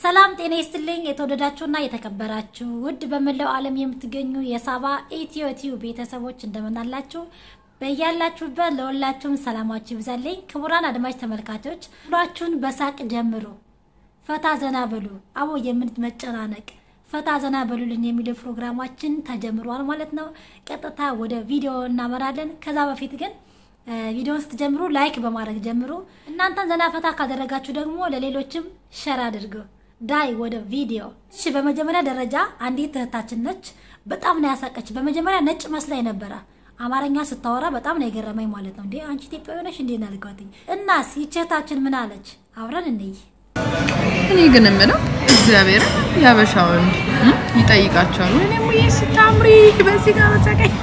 ሰላም ጤና ይስጥልኝ። የተወደዳችሁና የተከበራችሁ ውድ በመላው ዓለም የምትገኙ የሳባ ኢትዮ ቲዩብ ቤተሰቦች እንደምናላችሁ በያላችሁበት ለሁላችሁም ሰላማችሁ ይብዛልኝ። ክቡራን አድማጭ ተመልካቾች ሁላችሁን በሳቅ ጀምሩ፣ ፈታ ዘና በሉ። አቦ የምንመጨናነቅ ፈታ ዘና በሉልን የሚለው ፕሮግራማችን ተጀምሯል ማለት ነው። ቀጥታ ወደ ቪዲዮ እናመራለን። ከዛ በፊት ግን ቪዲዮውን ስትጀምሩ ላይክ በማድረግ ጀምሩ። እናንተን ዘና ፈታ ካደረጋችሁ ደግሞ ለሌሎችም ሸር አድርጉ። ዳይ ወደ ቪዲዮ። እሺ፣ በመጀመሪያ ደረጃ አንዲት እህታችን ነች። በጣም ነው ያሳቀች። በመጀመሪያ ነጭ መስላኝ ነበረ። አማርኛ ስታወራ በጣም ነው የገረመኝ ማለት ነው። እንዴ አንቺ ኢትዮጵያዊ ነሽ እንዴ ናልኳትኝ። እናስ ይህች እህታችን ምን አለች? አብረን እንይ። እኔ ግን የምለው እግዚአብሔር ያበሻ ወንድ ይጠይቃቸዋል። ወይኔ ሙዬ ስታምሪ በዚህ ጋር በጸቀኝ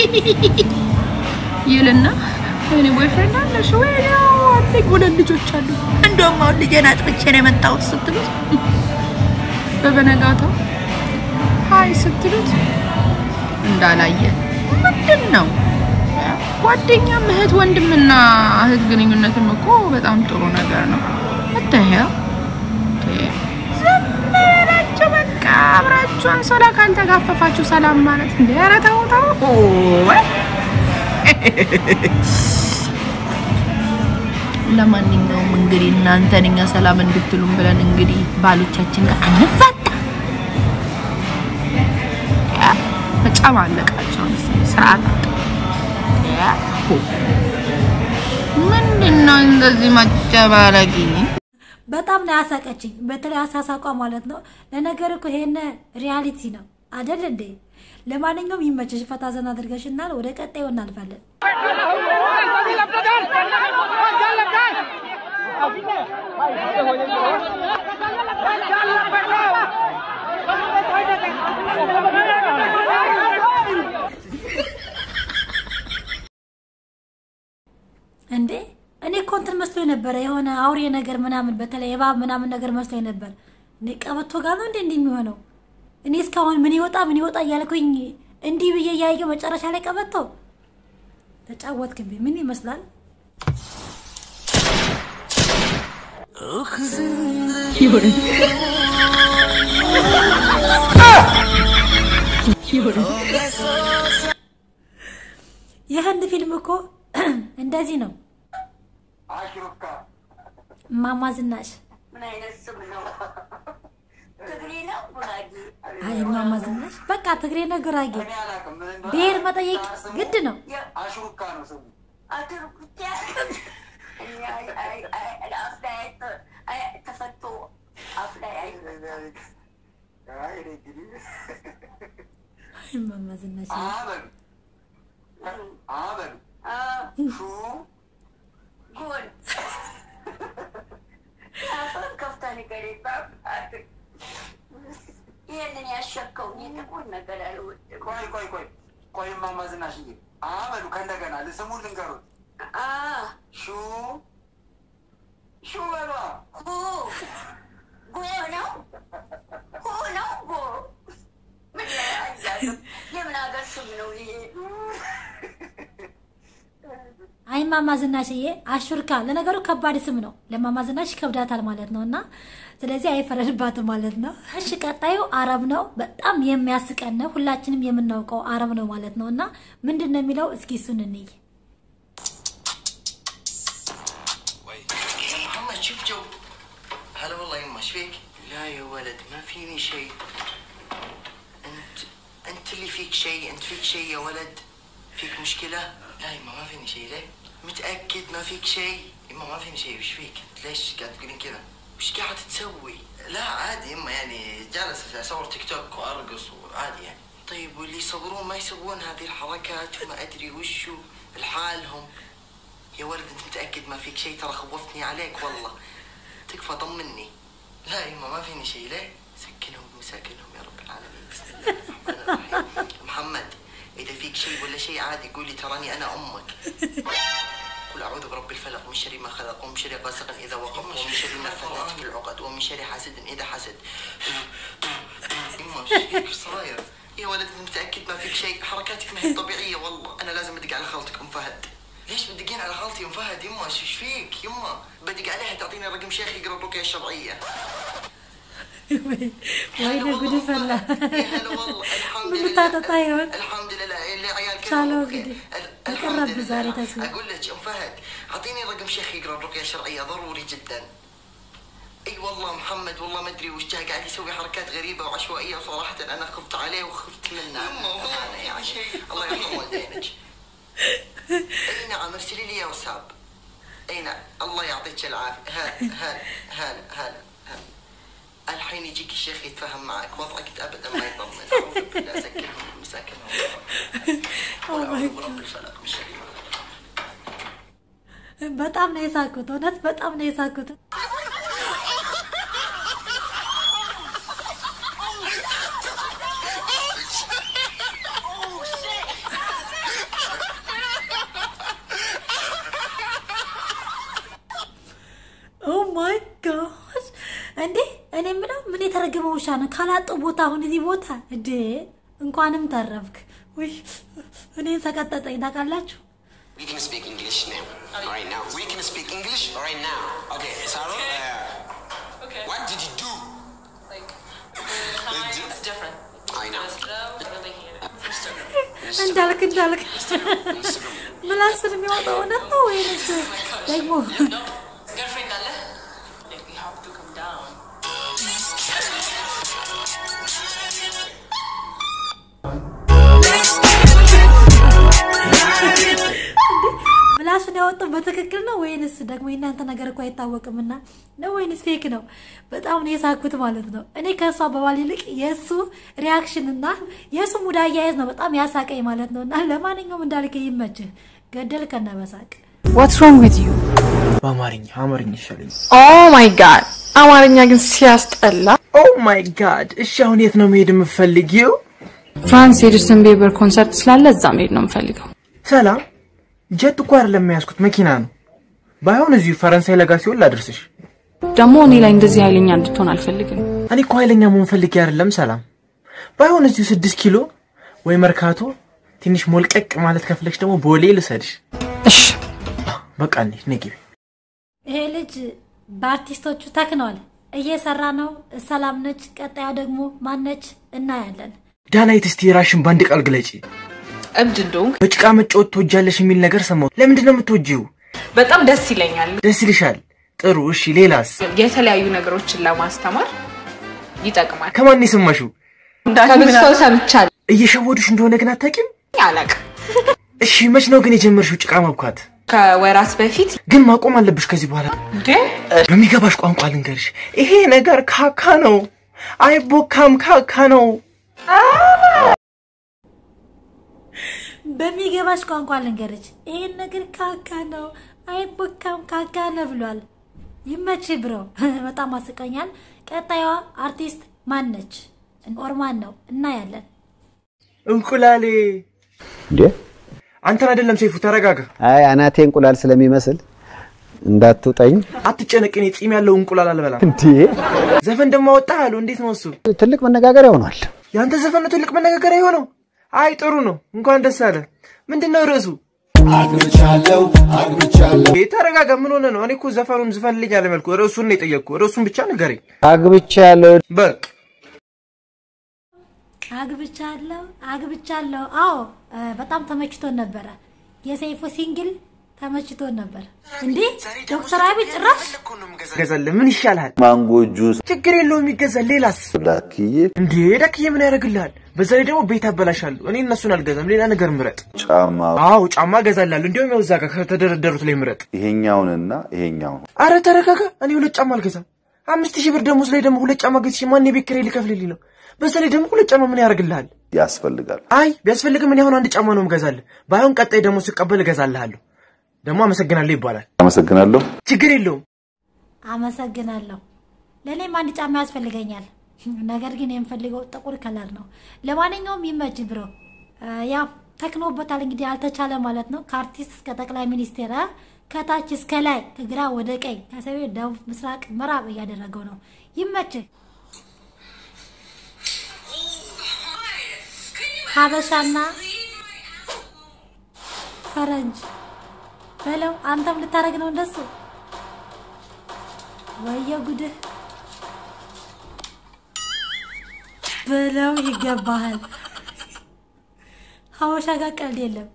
ይልና ወይኔ ቦይፍሬንድ አለሽ ወይ? አለኝ ሁለት ልጆች አሉ። እንደውም አሁን ልጄን አጥብቼ ነው የመጣሁት ስትሉት በበነጋታው ሀይ ስትሉት እንዳላየ ምንድን ነው? ጓደኛም እህት ወንድምና እህት ግንኙነትም እኮ በጣም ጥሩ ነገር ነው። እተያ ዝም ብላችሁ በቃ አብራችሁ አንሶላ ካልተጋፈፋችሁ ሰላም ማለት እንደ ኧረ ተው ተው ወይ ለማንኛውም እንግዲህ እናንተን እኛ ሰላም እንድትሉም ብለን እንግዲህ ባሎቻችን ጋር አንፋታ ተጨማለቃቸው ስርዓት ምንድን ነው እንደዚህ ማጨባለቂ? በጣም ነው ያሳቀችኝ። በተለይ አሳሳቋ ማለት ነው። ለነገር እኮ ይሄን ሪያሊቲ ነው አደል እንዴ? ለማንኛውም ይመችሽ፣ ፈታ ዘና አድርገሽናል። ወደ ቀጣዩ እናልፋለን። እንዴ እኔ እኮ እንትን መስሎኝ ነበረ፣ የሆነ አውሬ ነገር ምናምን፣ በተለይ እባብ ምናምን ነገር መስሎኝ ነበር። እኔ ቀበቶ ጋር ነው እንዴ እንዲህ የሚሆነው? እኔ እስካሁን ምን ይወጣ ምን ይወጣ እያልኩኝ እንዲህ ብዬ እያየው መጨረሻ ላይ ቀበቶ ተጫወትክብኝ። ምን ይመስላል? የህንድ ፊልም እኮ እንደዚህ ነው። እማማ ዝናሽ አይ እማማ ዝናሽ በቃ ትግሬ ነው ጉራጌ፣ ብሔር መጠየቅ ግድ ነው። እማማ ዝናሽ ይህንን ያሸከው ጥቁር ነገር አልወድም። ቆይ ቆይ ቆይ ቆይ እማማ ዝናሽዬ አበሉ ከእንደገና ልስሙን ልንገሩት ሹ ሹ በሏ ሁ ጎ ነው ሁ ነው ጎ ምን አያዛዝም? የምን ሀገር ስም ነው ይሄ? አይ እማማ ዝናሽዬ አሹርካ ለነገሩ ከባድ ስም ነው። ለእማማ ዝናሽ ይከብዳታል ማለት ነው። እና ስለዚህ አይፈረድባትም ማለት ነው። እሺ ቀጣዩ አረብ ነው። በጣም የሚያስቀን ነው። ሁላችንም የምናውቀው አረብ ነው ማለት ነው። እና ምንድን ነው የሚለው እስኪ እሱን እንይ። يا محمد شوف جو هلا والله يما ايش فيك؟ لا يا ولد ما فيني شيء انت انت اللي فيك شيء انت فيك شيء يا ولد فيك مشكلة؟ لا يما ما فيني شيء ليه؟ متأكد ما فيك شيء؟ يما ما فيني شيء وش فيك؟ ليش قاعد تقولين كذا؟ وش قاعد تسوي؟ لا عادي يما يعني جالس اصور تيك توك وارقص وعادي يعني طيب واللي يصورون ما يسوون هذه الحركات وما ادري وشو لحالهم يا ولد انت متاكد ما فيك شيء ترى خوفتني عليك والله تكفى طمني لا يما ما فيني شيء ليه سكنهم وساكنهم يا رب العالمين بسم الله الرحمن الرحيم محمد اذا فيك شيء ولا شيء عادي قولي تراني انا امك قل اعوذ برب الفلق من شر ما خلق ومن شر غاسق اذا وقب ومن شر النفاثات في العقد ومن شر حاسد اذا حسد يما ايش فيك ايش صاير يا ولد انت متاكد ما فيك شيء حركاتك ما هي طبيعيه والله انا لازم ادق على خالتك ام فهد ليش بتدقين على خالتي ام فهد يما ايش فيك يما بدق عليها تعطيني رقم شيخ يقرا الرقيه الشرعيه ወይኔ ጉድ ፈላ። يا هلا والله الحمد من لله بتاعته طيب. الحمد لله اللي عيال كلهم شالوه أوكي. كده. ال- تقرب الحمد لله. بزاري تسوي. اقول لك ام فهد اعطيني رقم شيخ يقرا الرقيه الشرعيه ضروري جدا اي والله محمد والله ما ادري وش جاي قاعد يسوي حركات غريبه وعشوائيه وصراحه انا خفت عليه وخفت منه أنا يعني الله يرحم والدينك اي نعم ارسلي لي يا وساب اي نعم الله يعطيك العافيه هلا هلا هلا هلا هلا الحين يجيك الشيخ يتفاهم معك وضعك ابدا ما يطمن اعوذ بالله اسكنهم مساكنهم ولا اعوذ برب الفلق من شر ما خلق. በጣም ነው የሳኩት። እውነት በጣም ነው የሳኩት። ኦ ማይ ጋድ! እንዴ እኔ የምለው ምን የተረገመ ውሻ ነው? ካላጡ ቦታ አሁን እዚህ ቦታ እንዴ! እንኳንም ተረፍክ። ውይ እኔን ሰቀጠጠኝ ታውቃላችሁ። We can speak English now. Right now. We can speak English right now. Okay, Sarah. Uh, Okay. what did you do? Like, the time is different. I know. There's no really here. እንዳልክ እንዳልክ Instagram. ምላስን የሚወጣው እውነት ነው ወይንስ ደግሞ No. Girlfriend, Dale. Like, we have to come down. ምላሱን ያወጣው በትክክል ነው ወይንስ ደግሞ የእናንተ ነገር እኮ አይታወቅምና ነው ወይንስ ፌክ ነው? በጣም ነው የሳኩት ማለት ነው። እኔ ከእሱ አባባል ይልቅ የእሱ ሪያክሽን እና የእሱ ሙድ አያያዝ ነው በጣም ያሳቀኝ ማለት ነው። እና ለማንኛውም እንዳልክ ይመችህ፣ ገደል ከነበሳቅ ዋትስ ሮንግ ዊዝ ዩ በአማርኛ አማርኛ ይሻለኝ። ኦ ማይ ጋድ አማርኛ ግን ሲያስጠላ ኦ ማይ ጋድ። እሺ አሁን የት ነው መሄድ የምፈልጊው? ፍራንስ የጀስትን ቤበር ኮንሰርት ስላለ እዛ መሄድ ነው የምፈልገው ሰላም፣ ጀት እኮ አይደለም የያዝኩት መኪና ነው። ባይሆን እዚሁ ፈረንሳይ ለጋ ሲሆን ላደርስሽ። ደግሞ እኔ ላይ እንደዚህ ኃይለኛ እንድትሆን አልፈልግም እኔ እኮ ኃይለኛ መሆን ፈልጌ አይደለም ሰላም። ባይሆን እዚሁ ስድስት ኪሎ ወይ መርካቶ ትንሽ ሞልቀቅ ማለት ከፍለሽ ደግሞ ቦሌ ልሰድሽ። እሺ በቃ እንሂድ፣ ነይ ግቢ። ይሄ ልጅ በአርቲስቶቹ ተክኗል፣ እየሰራ ነው። ሰላም ነች፣ ቀጣዩ ደግሞ ማነች እናያለን። ዳናይት፣ እስቲ ራሽን በአንድ ቃል ግለጪ። እብድ እንደሆንክ በጭቃ መጫወት ትወጃለሽ የሚል ነገር ሰማሁ። ለምንድን ነው የምትወጂው? በጣም ደስ ይለኛል። ደስ ይልሻል? ጥሩ። እሺ ሌላስ? የተለያዩ ነገሮችን ለማስተማር ይጠቅማል። ከማን ነው የሰማሽው? ከብዙ ሰው ሰምቻለሁ። እየሸወዱሽ እንደሆነ ግን አታውቂም? አላቅም። እሺ መች ነው ግን የጀመርሽው ጭቃ መብኳት? ከወራት በፊት ግን ማቆም አለብሽ ከዚህ በኋላ። እንዴ በሚገባሽ ቋንቋ ልንገርሽ፣ ይሄ ነገር ካካ ነው፣ አይቦካም፣ ካካ ነው። በሚገባሽ ቋንቋ ልንገርች፣ ይሄን ነገር ካካ ነው አይቦካም ካካ ነው ብሏል። ይመች ብሮ፣ በጣም አስቀኛል። ቀጣዩዋ አርቲስት ማን ነች? ኦርማን ነው እናያለን። እንቁላሌ እንዴ አንተን አይደለም ሰይፉ፣ ተረጋጋ። አይ አናቴ እንቁላል ስለሚመስል እንዳትውጠኝ። አትጨነቅ፣ እኔ ጺም ያለው እንቁላል አልበላም። እንዴ ዘፈን ደግሞ ወጣ አሉ። እንዴት ነው እሱ? ትልቅ መነጋገሪያ ሆኗል። የአንተ ዘፈን ነው ትልቅ መነጋገሪያ የሆነው? አይ ጥሩ ነው፣ እንኳን ደስ አለ። ምንድን ነው ርዕሱ? አግብቻለሁ አግብቻለሁ ይሄ ተረጋጋ። ምን ሆነ ነው? እኔ እኮ ዘፈኑን ዝፈልልኝ አለመልኩ። ርዕሱን ነው የጠየቅኩ። ርዕሱን ብቻ ንገረኝ አግብቻለሁ በቃ። አግብቻለሁ አግብቻለሁ። አዎ እ፣ በጣም ተመችቶን ነበረ። የሰይፉ ሲንግል ተመችቶን ነበር። እንዴ ዶክተር አብይ ጭራሽ ገዛልህ ምን ይሻልሃል? ማንጎ ጁስ ችግር የለውም ይገዛል። ሌላስ? ላክዬ እንዴ ደክዬ ምን ያደርግልሃል? በዛ ላይ ደግሞ ቤት አበላሻለሁ። እኔ እነሱን አልገዛም። ሌላ ነገር ምረጥ። ጫማ አዎ ጫማ እገዛላለሁ። እንዲሁም ያው እዛ ጋር ከተደረደሩት ላይ ምረጥ። ይሄኛውንና ይሄኛውን አረ ተረጋጋ። እኔ ሁለት ጫማ አልገዛም። አምስት ሺህ ብር ደሞዝ ላይ ደግሞ ሁለት ጫማ ገዝቼ ማን የቤት ኪራይ ሊከፍልልኝ ነው? በዛ ላይ ደግሞ ሁለት ጫማ ምን ያደርግልሃል? ያስፈልጋል። አይ ቢያስፈልግም እኔ አሁን አንድ ጫማ ነው እገዛልህ። ባይሆን ቀጣይ ደግሞ ስቀበል እገዛልሃለሁ። ደግሞ አመሰግናለሁ ይባላል። አመሰግናለሁ። ችግር የለውም። አመሰግናለሁ። ለእኔም አንድ ጫማ ያስፈልገኛል። ነገር ግን የምፈልገው ጥቁር ከለር ነው። ለማንኛውም ይመች ብሮ። ያው ተክኖበታል እንግዲህ አልተቻለ ማለት ነው። ከአርቲስት እስከ ጠቅላይ ሚኒስቴር አ፣ ከታች እስከ ላይ ከግራ ወደ ቀኝ ከሰሜን፣ ደቡብ፣ ምስራቅ፣ ምዕራብ እያደረገው ነው። ይመች ሀበሻና ፈረንጅ በለው። አንተም ልታደርግ ነው እንደሱ። ወየ ጉድህ ብለው ይገባሃል። ሀበሻ ጋር ቀልድ የለም።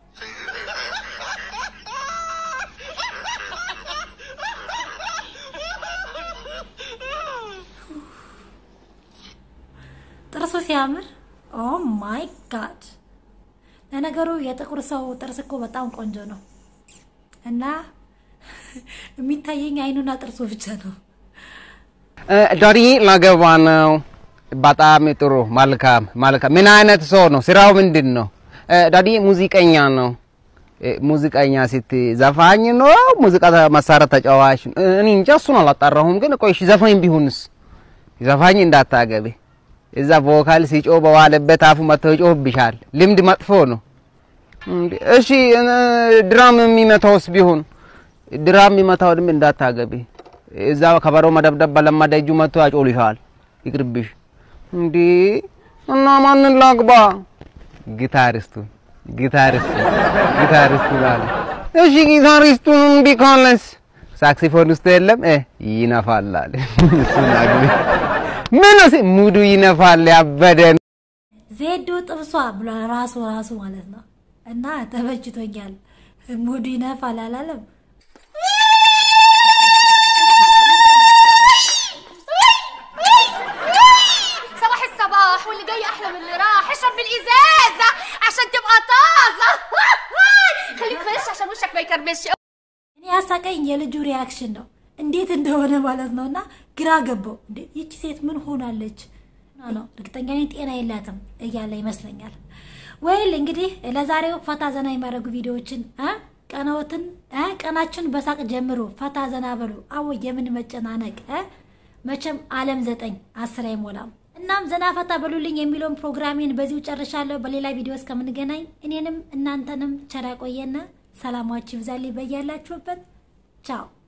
ጥርሱ ሲያምር ኦ ማይ ጋድ! ለነገሩ የጥቁር ሰው ጥርስ እኮ በጣም ቆንጆ ነው እና የሚታየኝ አይኑና ጥርሱ ብቻ ነው። ዳዲ ላገባ ነው። በጣም ጥሩ መልካም መልካም። ምን አይነት ሰው ነው? ስራው ምንድን ነው? ዳዲ ሙዚቀኛ ነው። ሙዚቀኛ ስት ዘፋኝ ነው? ሙዚቃ መሳሪያ ተጫዋች ነው? እኔ እንጃ እሱን አላጣራሁም። ግን ቆይ እሺ ዘፋኝ ቢሆንስ? ዘፋኝ እንዳታገቢ። እዛ ቮካል ሲጮ በዋለበት አፉ መጥቶ ይጮህብሻል። ልምድ መጥፎ ነው። እሺ ድራም የሚመታውስ ቢሆን ድራም የሚመታው ድም እንዳታገቢ። እዛ ከበሮ መደብደብ በለመደ እጁ መጥቶ ያጮልሻል። ይቅርብሽ። እንዴ እና ማንን ላግባ? ጊታሪስቱን ጊታሪስቱን ጊታሪስቱን አለ። እሺ ጊታሪስቱን እምቢ ካለስ ሳክሲፎን ውስጥ የለም እ ይነፋል አለ። እሱን አግቢ። ምን ሙዱ ይነፋል ያበደ ዜዶ ጥብሷ ብሏል ራሱ ራሱ ማለት ነው። እና ተመችቶኛል። ሙዱ ይነፋል አላለም። صباح الصباح واللي جاي احلى من اللي راح اشرب بالازازه عشان تبقى طازه خليك فريش عشان وشك ما يكرمش እኔ ያሳቀኝ የልጁ ሪያክሽን ነው እንዴት እንደሆነ ማለት ነው። እና ግራ ገባው። እንዴ ይቺ ሴት ምን ሆናለች ነው እርግጠኛ ነኝ ጤና የላትም እያለ ይመስለኛል። ወይል እንግዲህ ለዛሬው ፈታ ዘና የሚያደርጉ ቪዲዮዎችን እ ቀናዎትን እ ቀናችን በሳቅ ጀምሮ ፈታ ዘና በሉ። አዎ የምን መጨናነቅ እ መቼም ዓለም ዘጠኝ አስር አይሞላም። እናም ዘና ፈታ በሉልኝ የሚለውን ፕሮግራሜን በዚሁ ጨርሻለሁ። በሌላ ቪዲዮ እስከምንገናኝ እኔንም እናንተንም ቸር ያቆየና ሰላማችሁ ይብዛልኝ በያላችሁበት። ቻው